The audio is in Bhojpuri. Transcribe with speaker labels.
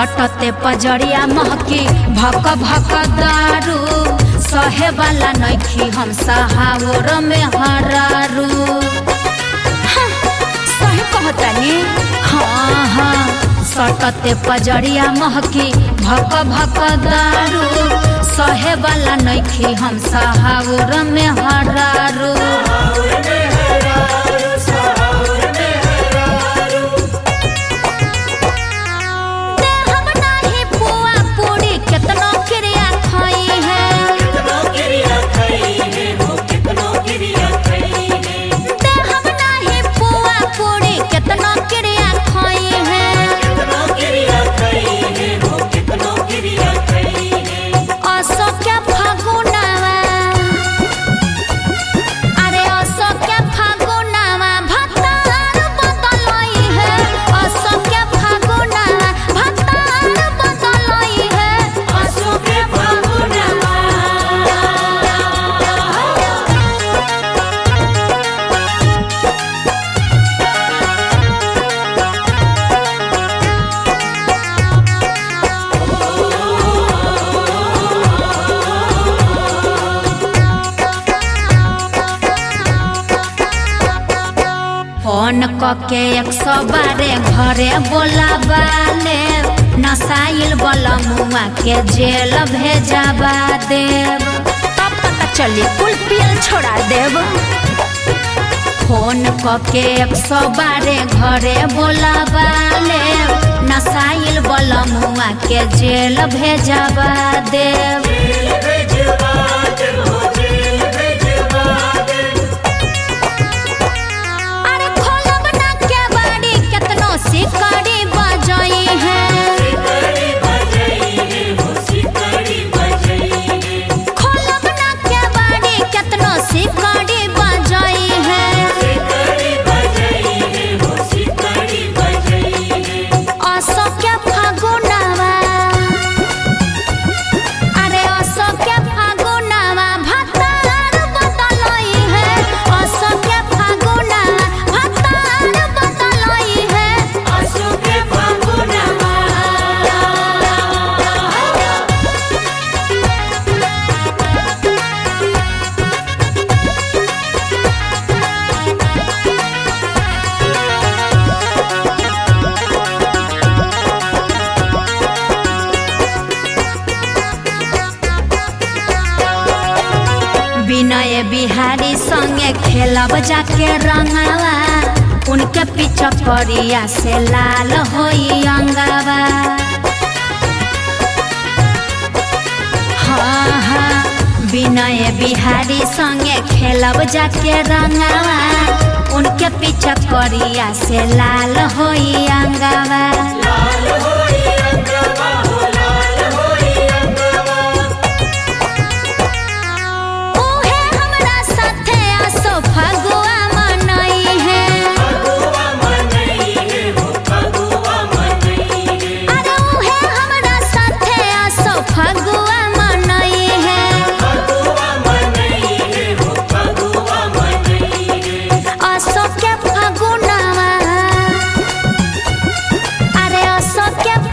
Speaker 1: सटते पजरिया महकी भक भक दारू सहे वाला नइखी हम सहावर में हरारू हाँ, सही कहतानी हाँ हाँ सटते पजरिया महकी भक भक दारू सहे वाला नइखी हम सहावर में हरारू देहब नाही पुआ पूरी केतनो क्रिया खाई है देहब नाही पुआ पूरी केतनो क्रिया खाई है असो क्या फागुनावा अरे असो क्या फागुनावा भतार बदलई है असो क्या फागुनावा भतार बदलई है फोन कके एक सौ बारे घरे बोलाबाले नसाइल वाला मुआ के जेल भेजाबा देव तब पता चली कुल पियल छोड़ा देव फोन कके एक सौ बारे घरे बोलाबाले नसाइल वाला मुआ के जेल भेजाबा देव अरे खोलब ना के बाड़ी केतनो सिकड़ी बजई है खोलब ना के बाड़ी केतनो सिकड़ी बजई है असो के फागुनावा अरे असो के फागुनावा भतार बदलई है असो के फागुनावा भतार बदलई है विनय बिहारी संगे खेलब जाके रंगावा उनके पीछे करिया से लाल होई अंगावा हाँ हाँ विनय बिहारी संगे खेलब जाके रंगावा उनके पीछे करिया से लाल होई अंगावा उहे हमरा साथे आसो फगुआ मनई है अरे उहे हमरा साथे आसो फगुआ मनई है आसो के फगुनावा अरे आसो के